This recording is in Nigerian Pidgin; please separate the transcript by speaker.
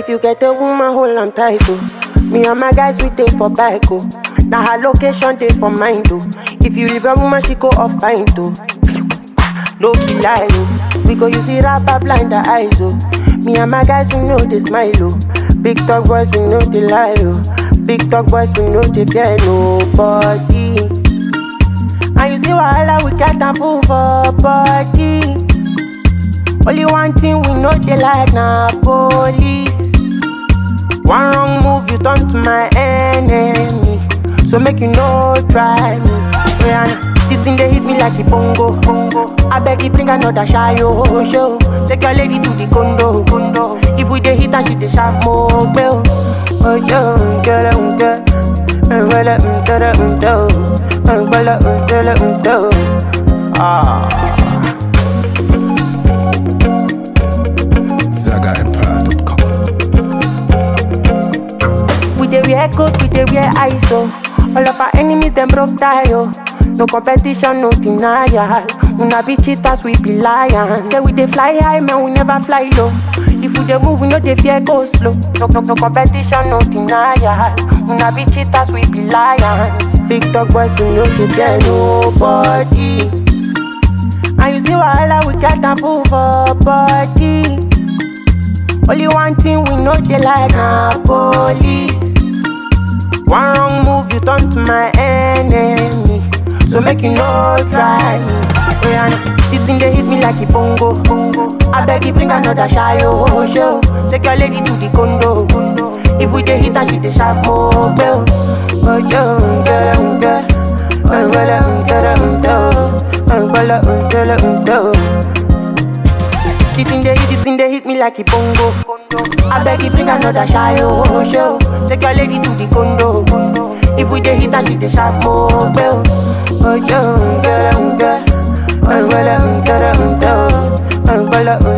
Speaker 1: If you get a woman, hold on tight, oh. Me and my guys, we take for bike, oh. Now her location, take for mine, oh. If you leave a woman, she go off pint, oh. No be lie, oh. We go use it rapper blind the eyes, oh. Me and my guys, we know they smile, oh. Big talk boys, we know they lie, oh. Big talk boys, we know they fear nobody. And you see wahala, we get a fool for body. Only one thing we know they like na police. One wrong move, you turn to my enemy. So make you no try me. Yeah, the thing they hit me like a bongo, bongo. I beg you bring another shy oh, show. Take your lady to the condo, condo. If we dey hit and she dey sharp more, bell. Oh yo, girl, um, girl. Um, girl, um, girl, um, girl. Um, girl, um, girl, um, girl. Ah.
Speaker 2: ZagaEmpire.com.
Speaker 1: We dey wear coat, we dey wear ISO. All of our enemies them broke tie oh. No competition, no denial. Una be cheaters, we be lions. Say we dey fly high, man, we never fly low. If we dey move, we no dey fear go slow. No, no, no competition, no denial. Una be cheaters, we be lions. Big dog boys, we no dey fear nobody. And you see wahala, we get a fool for body. Only one thing we know they like na police. One wrong move, you turn to my enemy. So make you no try me. Yeah, this thing they hit me like a bongo. bongo. I beg you bring another shy oh show. Take your lady to the condo. condo. If we dey hit and she dey sharp more bell. Oh yo, girl, um, girl, um, girl, um, girl, um, girl, um, girl, um, girl, um, girl. The thing they hit, the thing they hit me like a bongo. I beg you bring another shy oh show. Take your lady to the condo. If we dey hit and she dey sharp more bell. Oh yo, girl, um, girl, um, girl, um, girl, um, girl, um, girl, um,